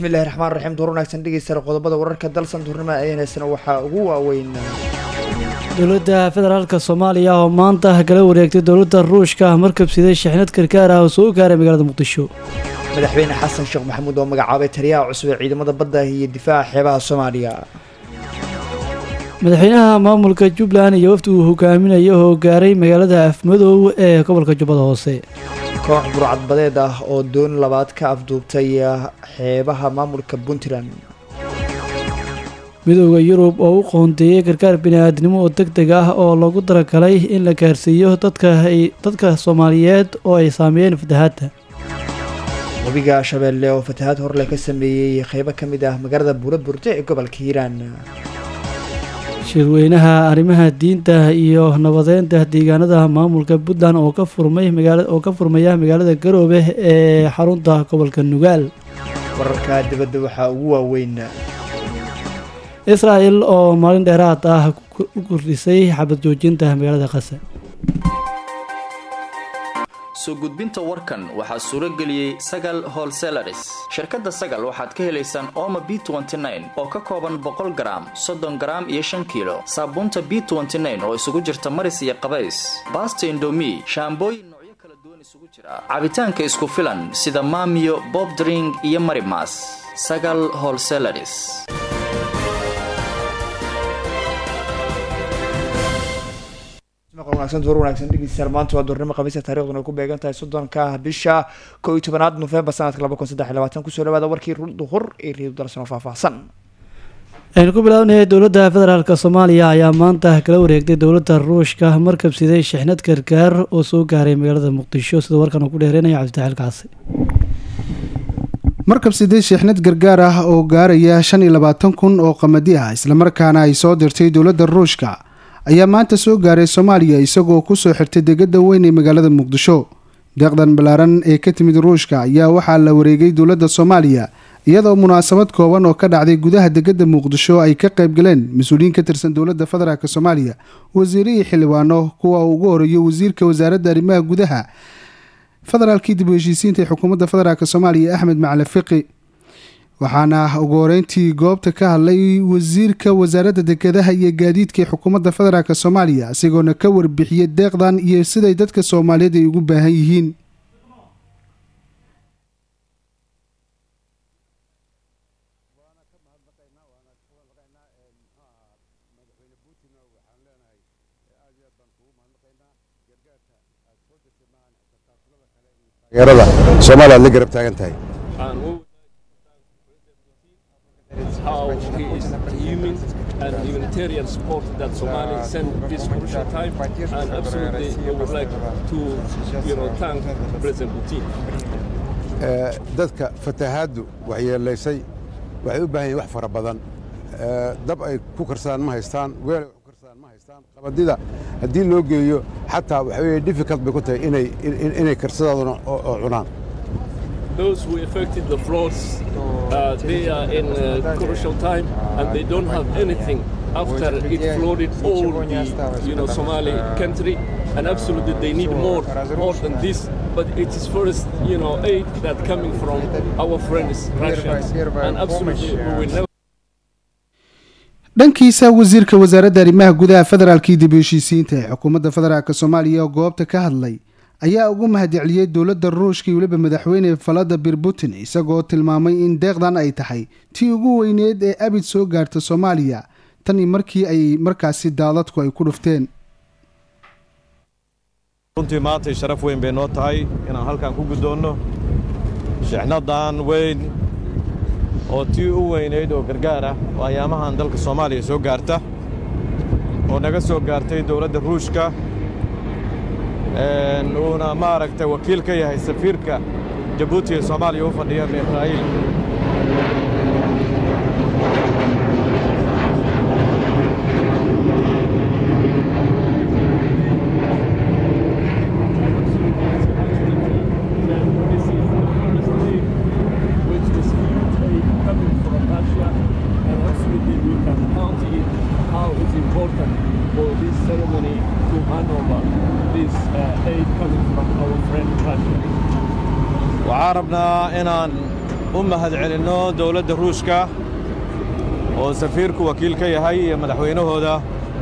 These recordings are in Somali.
bismillahi raxmaan raxiim duur wanaagsan dhegeysta qodobada wararka dalsan duurnimo aynaysana waxaa ugu waaweyn dowladda federaalk soomaaliya oo maanta kala wareegtay dowladda ruushka markabsiday shixnad karkaar ah oo soo gaaray magaalada muqdisho madaxweyne xasan sheekh maxamuud oo magacaabay taliyaha cusub ee ciidamada badda iyo difaaca xeebaha soomaaliya madaxweynaha maamulka jubbaland iyo wafdi uu hogaaminayo oo gaaray magaalada afmadow ee gobolka jubbada hoose koox burcadbadeed ah oo doon labaad ka afduubtay xeebaha maamulka puntland midooda yurub oo u qoondeeyey gargaar bini-aadnimo oo deg deg ah oo loogu talagalay in la gaarsiiyo dadka dadka soomaaliyeed oo ay saameeyeen fatahaadda webiga shabeelle oo fatahaad horle ka sameeyey qeybo ka mid ah magaalada buuraburte ee gobolka hiiraan shirweynaha arrimaha diinta iyo nabadeynta deegaanada maamulka puntland oo ka furmay magaala oo ka furmaya magaalada garoobe ee xarunta gobolka nugaal wararka dibadda waxaa ugu waaweyn israa'el oo maalin dheeraad ah u kordhisay xabad joojinta magaalada qasa soo gudbinta warkan waxaa suuro geliyey sagal holselaris shirkadda sagal waxaad ka helaysaan ooma b oo ka kooban boqol garaam soddon garaam iyo shan kiilo saabuunta b oo isugu jirta maris iyo qabays baasta indomi shaambooyin noocyo kala duwan isugu jira cabitaanka isku filan sida maamiyo bobdring iyo marimas sagal holselaris wanaagsan duur wanaagsan dhegeystayaal maanta waa duurnimo khamiista taariikhduna ay ku beegan tahay soddonka bisha koo iyo tobanaad nofembar sanadka laba kun saddex iyo labaatan kusoo dhawaada warkii duhur ee reedu dalsan oo faahfaahsan aynu ku bilaabnay dowladda federaalk soomaaliya ayaa maanta kala wareegtay dowladda ruushka markabsiday shixnad gargaar oo soo gaaray magaalada muqdisho sida warkan uu ku dheereynaya cabditaxiil kaasi markab sidee sheexnad gargaar ah oo gaaraya shan iyo labaatan kun oo qamadi ah islamarkaana ay soo dirtay dowladda ruushka ayaa maanta soo gaaray soomaaliya isagoo kusoo xirtay degada weyn ee magaalada muqdisho deeqdan ballaaran ee ka timid ruushka ayaa waxaa la wareegay dowladda soomaaliya iyadoo munaasabad kooban oo ka dhacday gudaha degada muqdisho ay ka qayb galeen mas-uuliyiin ka tirsan dowladda federaalk soomaaliya wasiirihii xildhibaano kuwa uu ugu horeeyo wasiirka wasaaradda arrimaha gudaha federaalkii dib u heshiisiinta ee xukuumadda federaalk soomaaliya axmed macali fiqi waxaana ugu horeyntii goobta ka hadlay wasiirka wasaaradda dekedaha iyo gaadiidka ee xukuumadda federaalk soomaaliya isagoona ka warbixiyey deeqdan iyo siday dadka soomaaliyeed ay ugu baahan yihiin taageerada soomaaliya aad la garab taagan tahay how he is human and humanitarian support that Somali sent this crucial time. And absolutely, I would like to, you know, thank President Putin. dadka fatahaaddu waxyeelaysay waxay u baahan yihin wax fara badan dab ay ku karsadaan ma haystaan weel ay ku karsadaan ma haystaan qabadida haddii loo geeyo xataa waxa weeye difficult bay ku tahay inay inay karsadaaduna oo cunaan those who affected the floods, uh, they are in a crucial time and they don't have anything after it flooded all the you know, Somali country. And absolutely they need more, more than this. But it is first, you know, aid that coming from our friends Russians. And absolutely we will never dhankiisa wasiirka wasaaradda arrimaha gudaha federaalkii dib u heshiisiinta ee xukuumadda federaalk soomaaliya oo goobta ka hadlay ayaa ugu mahadceliyey dowladda ruushka iyo weliba madaxweyne valadimir putin isagoo tilmaamay in deeqdan ay tahay tii ugu weyneed ee abid soo gaarta soomaaliya tanii markii ay markaasi daadadku ay ku dhufteen runtii maantay sharaf weyn bay noo tahay inaan halkan ku guddoonno shixnadan weyn oo tii u weynayd oo gargaar ah oo ayaamahan dalka soomaaliya soo gaarta oo naga soo gaartay dowladda ruushka uuna maaragtay wakiil ka yahay safiirka jabuuti ee soomaaliya u fadhiya israa'iil waxaan rabnaa inaan u mahadcelinno dowladda ruushka oo safiirku wakiil ka yahay iyo madaxweynahooda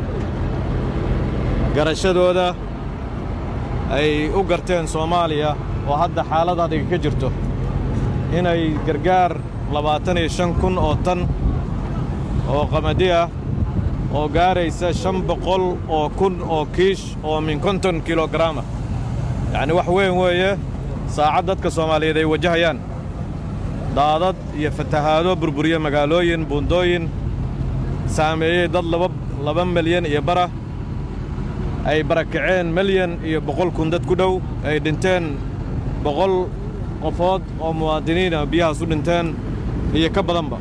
garashadooda ay u garteen soomaaliya oo hadda xaalad adiga ka jirto inay gargaar labaatan iyo shan kun oo tan oo qamadi ah oo gaaraysa shan boqol oo kun oo kiish oo min konton kilogaraama yacni wax weyn weeye saacad dadka soomaaliyeed ay wajahayaan daadad iyo fatahaado burburiye magaalooyin buundooyin saameeyey dad laba laba milyan iyo bara ay barakaceen milyan iyo boqol kun dad ku dhow ay dhinteen boqol qofood oo muwaadiniina biyahaas u dhinteen iyo ka badanba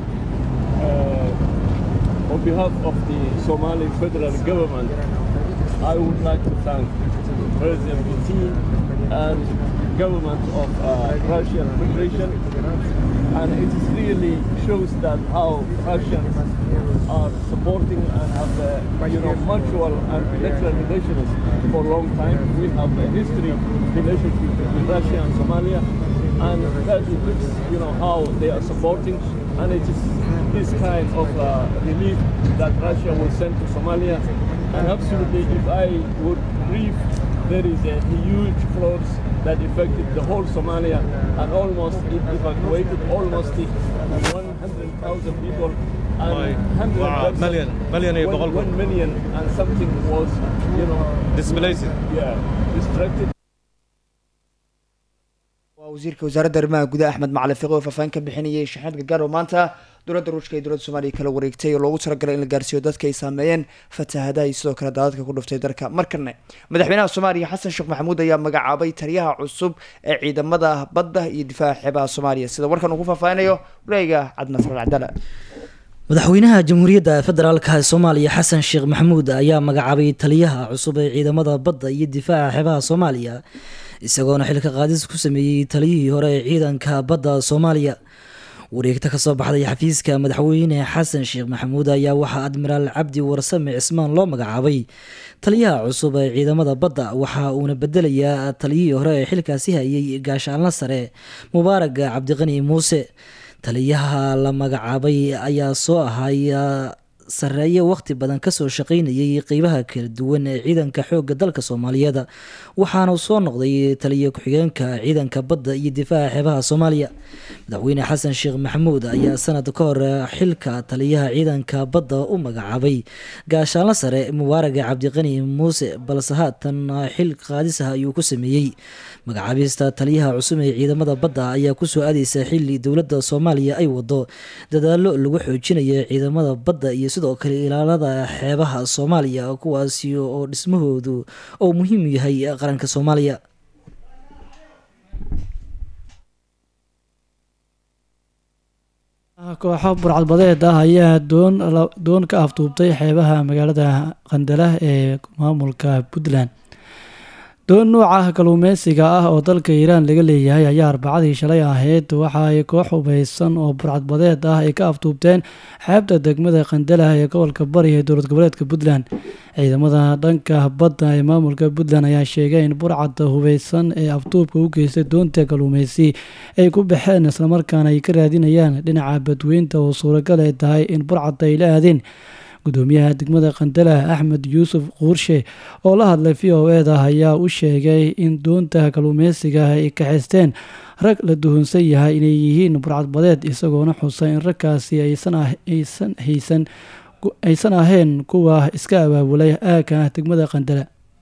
On behalf of the Somali federal government, I would like to thank President Putin and government of uh, Russian Federation. And it is really shows that how Russians are supporting and have uh, you know mutual and bilateral relations for a long time. We have a history relationship with Russia and Somalia, and that looks you know how they are supporting, and it is this kind of uh, relief that Russia will send to Somalia. And absolutely, if I would brief, there is a huge floods that affected the whole Somalia and almost it evacuated almost 100,000 people. Oy, And 100 wow, million, million iyo boqol kun. one million and something was, you know, displaced yeah, distracted. waa wasiirka wasaaradda arrimaha gudaha axmed macalin fiqi oo faahfaahin ka bixinayay shaxeed gargaar oo maanta dowladda ruushka iyo dowladda soomaaliya kala wareegtay oo loogu talagalay in la gaarsiiyo dadka ay saameeyeen fatahaadaha iyo sidoo kale daadadka ku dhuftay dalka markane madaxweynaha soomaaliya xasan sheekh maxamuud ayaa magacaabay taliyaha cusub ee ciidamada badda iyo difaaca xeebaha soomaaliya sida warkan uu ku faahfaahinayo wareega cabdinasr cabdala madaxweynaha jamhuuriyadda federaalka soomaaliya xasan sheekh maxamuud ayaa magacaabay taliyaha cusub ee ciidamada badda iyo difaaca xeebaha soomaaliya isagoona xilka qaadis ku sameeyey taliyihii hore ee ciidanka badda soomaaliya wareegta kasoo baxday xafiiska madaxweyne xasan sheekh maxamuud ayaa waxaa admiraal cabdi warsame cismaan loo magacaabay taliyaha cusub ee ciidamada badda waxa uuna bedelayaa taliyihii hore ee xilkaasi hayay gaashaanla sare mubaarag cabdiqani muuse taliyaha la magacaabay ayaa soo ahay sareeye waqti badan kasoo shaqaynayay qeybaha kala duwan ee ciidanka xooga dalka soomaaliyeed waxaana soo noqday taliya ku-xigeenka ciidanka badda iyo difaaca xeebaha soomaaliya madaxweyne xasan sheekh maxamuud ayaa sanad ka hor xilka taliyaha ciidanka badda u magacaabay gaashaanla sare mubaaraga cabdiqani muuse balse haatan xil qaadis ah ayuu ku sameeyey magacaabista taliyaha cusub ee ciidamada badda ayaa kusoo aadeysa xili dowladda soomaaliya ay wado dadaalo lagu xoojinayo ciidamada badda iyo sidoo kale ilaalada xeebaha soomaaliya kuwaasi oo dhismahoodu oo muhiim yahay qaranka soomaaliya kooxo burcadbadeed ah ayaa doon doon ka afduubtay xeebaha magaalada qandala ee maamulka puntland doon nuuca kalluumeysiga ah oo dalka iiraan laga leeyahay ayaa arbacadii shalay ahayd waxa ay koox hubeysan oo burcadbadeed ah ay ka afduubteen xeebta degmada qandalah ee gobolka bari ee dowlad goboleedka puntland ciidamada dhanka badda ee maamulka puntland ayaa sheegay in burcadda hubeysan ee afduubka u geystay doonta kalluumeysi ay ku baxeen islamarkaana ay ka raadinayaan dhinaca badweynta oo suuragal ay tahay in burcadda ay la aadeen gudoomiyaha degmada qandalah axmed yuusuf quurshe oo la hadlay v o eda ayaa u sheegay in doonta kalluumeysiga ay kaxaysteen rag la duhunsan yahay inay yihiin burcadbadeed isagoona xusay in ragkaasi aysan haysan aysan ahayn kuwa iska abaabulay aagka degmada qandala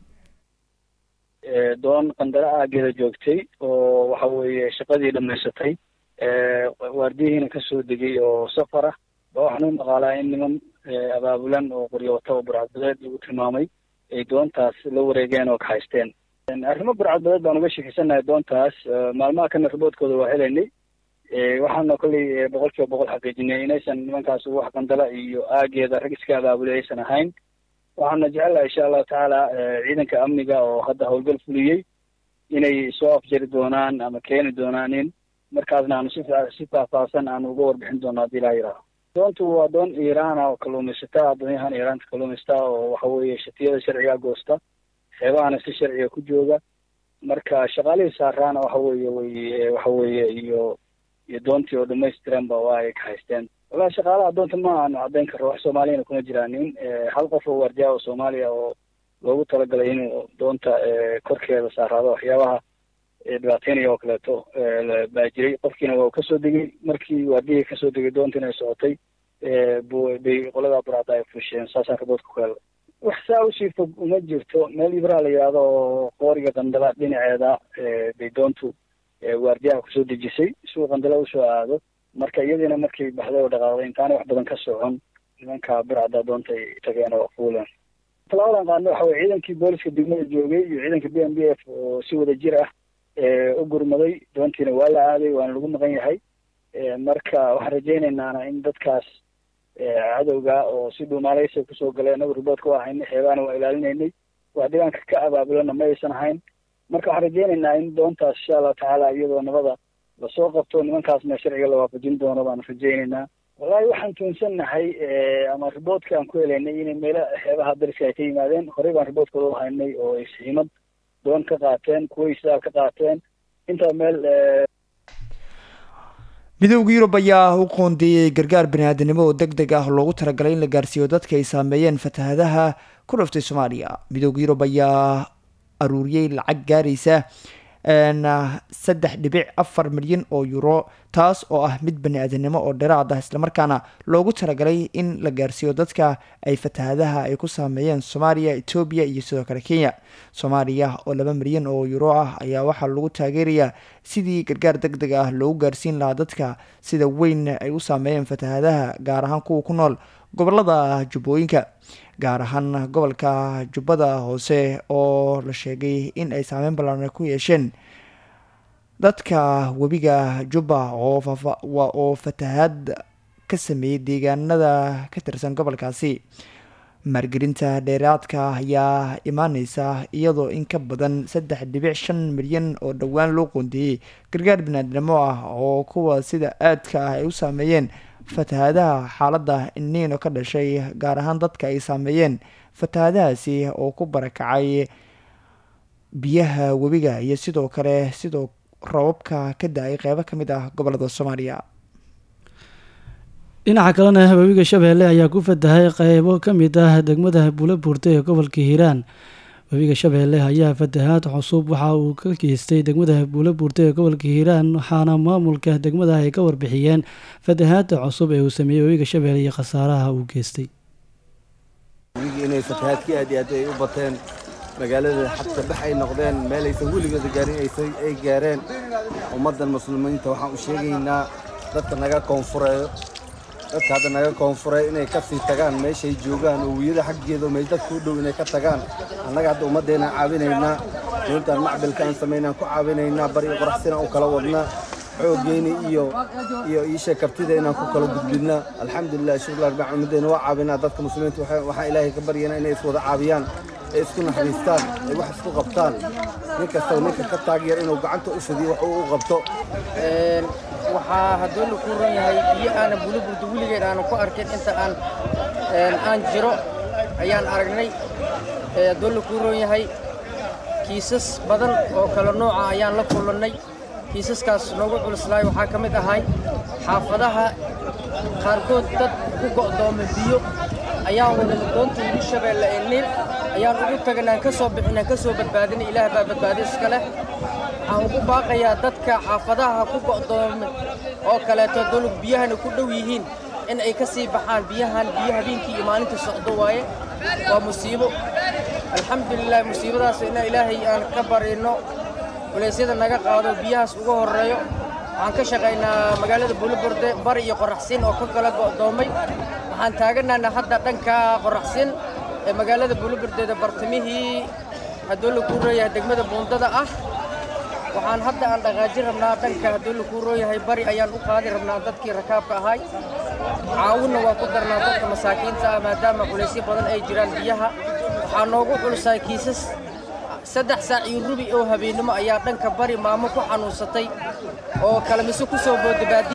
doon qandala aageeda joogtay oo waxa weeye shaqadii dhamaysatay waardiyihiina kasoo degay oo safar ah ba waxaan u dhaqaalaa in niman abaabulan oo qoryoota oo burcadbadeed lagu tilmaamay ay doontaas la wareegeen oo kaxaysteen arrimo burcadbadeed baan uga sheekeysanahay doontaas maalmaha kana riboodkooda waa helaynay waxaana kolley boqol kiiba boqol xaqiijinay inaysan nimankaas wax qandala iyo aageeda rag iska abaabulay aysan ahayn waxaana jecelahay insha allahu tacaala ciidanka amniga oo hadda howlgal fuliyey inay soo afjari doonaan ama keeni doonaan in markaasna aanu si si faahfaahsan aanu uga warbixin doono haddii ilaha yidhaaho doontu waa doon iiraana oo kalluumaysata doonyahan iiraanta kalluumaysta oo waxa weeye shatiyada sharciga goosta xeebahana si sharciga ku jooga marka shaqaalihii saaraana waxa weeye way waxa weeye iyo iyo doontii oo dhamaystiranba waa ay ka haysteen wallahi shaqaalaha doonta ma aanu caddayn karro wax soomaaliyana kuma jiraanin hal qof oo waardiya oo soomaaliya oo loogu talagalay inuu doonta korkeeda saaraado waxyaabaha dhibaateynaya oo kaleeto baa jiray qofkiina waa kasoo degay markii waardiyihii kasoo degay doontiina ay socotay bay qolada buraada ay fusheen saasaan raboodka ku helay wax saa usii fog uma jirto meel ibraa la yidhaahdo oo qooriga qandala dhinaceeda bay doontu waardiyaha kusoo dejisay suu qandala usoo aado marka iyadiina markay baxday oo dhaqaaqday intaanay wax badan ka socon nimanka burcada doonta ay tageen oo fuuleen talaabadan qaadna waxa weye ciidankii booliska degmada joogay iyo ciidanka b m b f oo si wada jir ah u gurmaday doontiina waa la aaday waana lagu maqan yahay marka waxaan rajaynaynaa in dadkaas cadowga oo si dhuumaaleysa kusoo galeen anagu riboodka waa haynay xeebaana waa ilaalinaynay wax dhibaanka ka abaabulana ma aysan ahayn marka waxaan rajaynaynaa in doontaas insha allahu tacaala iyadoo nabada lasoo qabto nimankaasna sharciga la waafajin doono baanu rajaynaynaa wallahi waxaan tuunsannahay ama riboodka aan ku helaynay inay meelo xeebaha dariska ay ka yimaadeen horey baan riboodkooda u haynay oo ay siimad doon ka qaateen kuwa isaal ka qaateen intaa meel midowda yurub ayaa u qoondeeyey gargaar bani-aadanimo oo deg deg ah loogu talagalay in la gaarsiiyo dadka ay saameeyeen fatahadaha ku dhuftay soomaaliya midowda yurub ayaa aruuriyey lacag gaaraysa saddex dhibic afar milyan oo euro taas oo ah mid bani-aadanimo oo dheeraad ah islamarkaana loogu talagalay in la gaarsiiyo dadka ay fatahadaha ay ku saameeyeen soomaaliya etoobiya iyo sidoo kale kenya soomaaliya oo laba milyan oo euro ah ayaa waxaa lagu taageerayaa sidii gargaar deg deg ah loogu gaarsiin lahaa dadka sida weyn ay u saameeyeen fatahadaha gaar ahaan kuwa ku nool gobolada jubbooyinka gaar ahaan gobolka jubbada hoose oo la sheegay in ay saameyn ballaaran ku yeesheen dadka webiga jubba oo fatahaad ka sameeyey deegaanada ka tirsan gobolkaasi maalgelinta dheeraadka ayaa imaaneysa iyadoo in ka badan saddex dhibic shan milyan oo dhowaan loo qoondeeyey gargaar banaadnimo ah oo kuwa sida aadka ah ay u saameeyeen fatahadaha xaaladda iniino ka dhashay gaar ahaan dadka ay saameeyeen fatahadahaasi oo ku barakacay biyaha webiga iyo sidoo kale sidoo rababka ka da-ay qeybo ka mid ah gobolada soomaaliya dhinaca kalena webiga shabeelle ayaa ku fatahay qeybo ka mid ah degmada buula buurta ee gobolka hiiraan webiga shabeelle ayaa fatahaad cusub waxa uu ka geystay degmada buula buurta ee gobolka hiiraan waxaana maamulka degmada ay ka warbixiyeen fatahaada cusub ee uu sameeyey webiga shabeelle iyo khasaaraha uu geystay inay fatahaadkii aad iyo aad ay u bateen magaalada xabta bax ay noqdeen meel aysan weligooda gaarin ay gaareen ummaddan muslimiinta waxaan u sheegaynaa dadka naga koonfureeyo dadka hadda naga koonfuray inay ka sii tagaan meeshay joogaan oo wiyada xaggeeda meel dadka u dhow inay ka tagaan annaga hadda ummaddeenaan caawinaynaa doontaan macbilka aan samaynaan ku caawinaynaa bari qoraxsina u kala wadnaa xooggeeni iyo iyo iisha kartida inaan ku kala gudbinaa alxamdulilah shukr arbaa ummaddeena waa caawinaa dadka muslimiinta waxaa ilaahay ka baryana inay iswada caawiyaan ay isku naxariistaan ay wax isku qabtaan nin kastaba ninka ka taagyar inuu gacanta u fidiyo wax uu u qabto waxaa haddoo la ku ron yahay biyo aanan bulaburda weligeed aanan ku arkin inta aan aan jiro ayaan aragnay haddoo la ku ron yahay kiisas badan oo kala nooca ayaan la kulannay kiisaskaas noogu culislaay waxaa ka mid ahay xaafadaha qaarkood dad ku go'dooma biyo ayaan wadana doonta ugu shabeelle ee niil ayaan ugu tagnaan ka soo bixinaan ka soo badbaadinay ilaah baa badbaadi iska leh waxaan ugu baaqayaa dadka xaafadaha ku go'doomay oo kaleeto dolog biyahana ku dhow yihiin in ay ka sii baxaan biyahan biyo habeenkii iyo maalintii socdo waaye waa musiibo alxamdulilah musiibadaas inaa ilaahay aan ka barino culeysyada naga qaado biyahaas uga horreeyo waxaan ka shaqaynaa magaalada buuliburde bari iyo qoraxsiin oo ka kala go'doomay waxaan taaganaana hadda dhanka qoraxsiin ee magaalada buuliburdeeda bartamihii haddoo la kuu rooyahay degmada buundada ah waxaan hadda aan dhaqaajin rabnaa dhanka haddoo la kuu rooyahay bari ayaan u qaadi rabnaa dadkii rakaabka ahay caawinna waa ku darnaa dadka masaakiinta ah maadaama culaysyo badan ay jiraan biyaha waxaa noogu culusaay kiisas saddex saac iyo rubi oo habeennimo ayaa dhanka bari maamo ku xanuunsatay oo kalamiso ku soo boodabaadi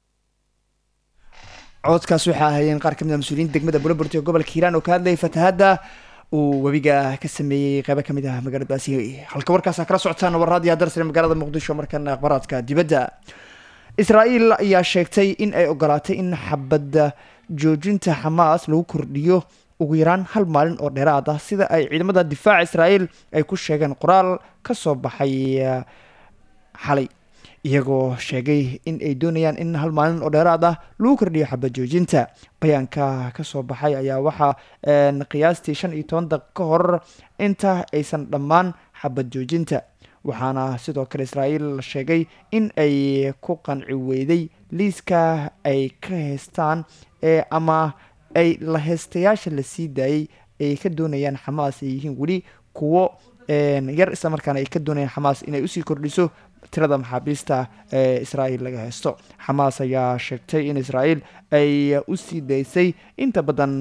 codkaas waxaa ahaayeen qaar kamid a mas-uuliyiinta degmada buulaburti ee gobolka hiiraan oo ka hadlayay fatahaadda uu webiga ka sameeyey qeybo kamid ah magaaladaasi halka warkaasa kala socotaan warraadiya darsare magaalada muqdisho markana akhbaraadka dibadda israa'iil ayaa sheegtay in ay ogolaatay in xabadda joojinta xamaas lagu kordhiyo ugu yaraan hal maalin oo dheeraad ah sida ay ciidamada difaaca israa'iil ay ku sheegeen qoraal ka soo baxay xalay iyagoo sheegay in ay doonayaan in hal maalin oo dheeraad ah lagu kordhiyo xabad joojinta bayaanka kasoo baxay ayaa waxaa qiyaastii shan iyo toban daqiiq ka hor inta aysan dhammaan xabad joojinta waxaana sidoo kale israa'iil sheegay in ay ku qanci weyday liiska ay ka heystaan ee ama ay la heystayaasha la sii daayay ay ka doonayaan xamaas ay yihiin weli kuwo yar isla markaana ay ka doonayaan xamaas inay usii kordhiso tirada maxaabiista ee israa'iil laga haysto xamaas ayaa sheegtay in israa'iil ay usii daysay inta badan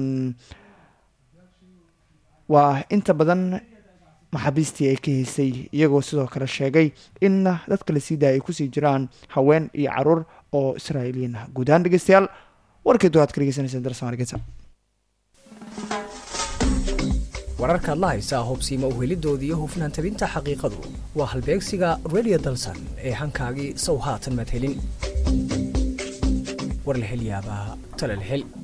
waa inta badan maxaabiistii ay ka haysay iyagoo sidoo kale sheegay in dadka la sii daaya ay kusii jiraan haween iyo caruur oo israa'iiliyiin ah guud ahaan dhegeystayaal warkii duwaad ka dhegeysaneyseen darsamargeta wararka adla haysaa hubsiima uhelidoodii iyo hufnaan tabinta xaqiiqadu waa halbeegsiga radio dalsan ee hankaagii sow haatan madhelin war la hel yaabaa tala la hel